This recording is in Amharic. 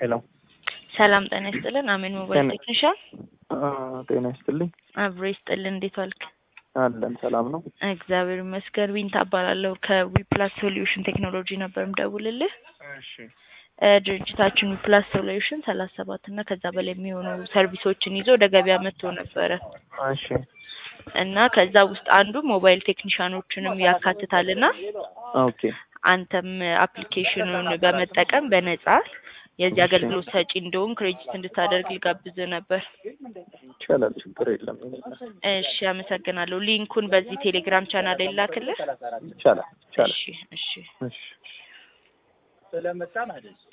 ሄሎ ሰላም ጤና ይስጥልን። አሜን ሞባይል ጤና- ቴክኒሻን አ፣ ጤና ይስጥልኝ። አብሮ ይስጥልን። እንዴት ዋልክ? አለን ሰላም ነው። እግዚአብሔር ይመስገን። ዊንታ እባላለሁ ከዊፕላስ ሶሉሽን ቴክኖሎጂ ነበር ምደውልልህ። እሺ እ፣ ድርጅታችን ዊፕላስ ሶሉሽን ሰላሳ ሰባት እና ከዛ በላይ የሚሆኑ ሰርቪሶችን ይዞ ወደ ገበያ መጥቶ ነበረ እሺ እና ከዛ ውስጥ አንዱ ሞባይል ቴክኒሻኖችንም ያካትታል እና ኦኬ አንተም አፕሊኬሽኑን በመጠቀም በነጻ የዚህ እሺ። አገልግሎት ሰጪ እንደሆን ክሬዲት እንድታደርግ ልጋብዝ ነበር። ይቻላል፣ ችግር የለም። እሺ፣ አመሰግናለሁ። ሊንኩን በዚህ ቴሌግራም ቻናል ላይ ላክልህ። ይቻላል፣ ይቻላል። እሺ፣ እሺ። እሺ